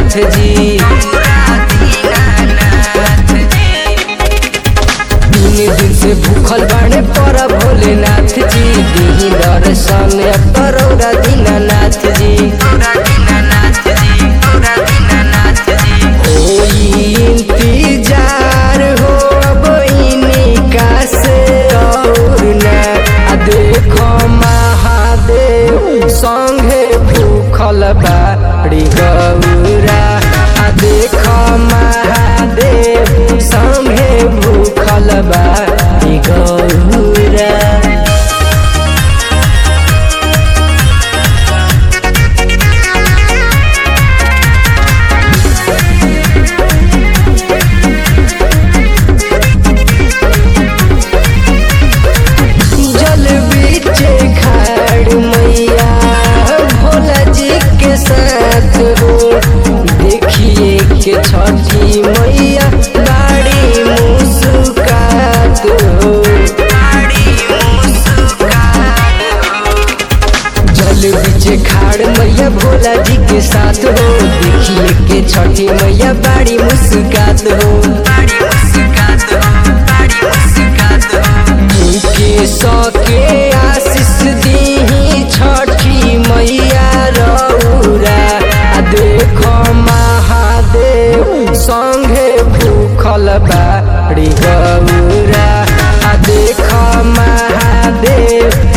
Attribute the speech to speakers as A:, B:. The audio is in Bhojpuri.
A: दीनानाथ जी तीन दिन से भूखल बाड़े पर भोलेनाथ जी दीही दर्शन करौरा दीनानाथ जी होई इंतजार हो अब इनका से और ना आ देखो महादेव संगे भूखल बाड़ी गौरा आ देखो महादेव संगे भूखल बाड़ी गौरा जल बीचे खाड़ मैया भोला जी के साथ हो देखिए के छठी मैया बाड़ी मुस्कात हो जल बीचे खाड़ मैया भोला जी के साथ हो देखिए के छठी मैया बाड़ी मुस्कात हो के सके आशीष दीही छठी मैया रौरा आ देखो महादेव संगे भूखल बाड़ी गौरा आ देखो महादेव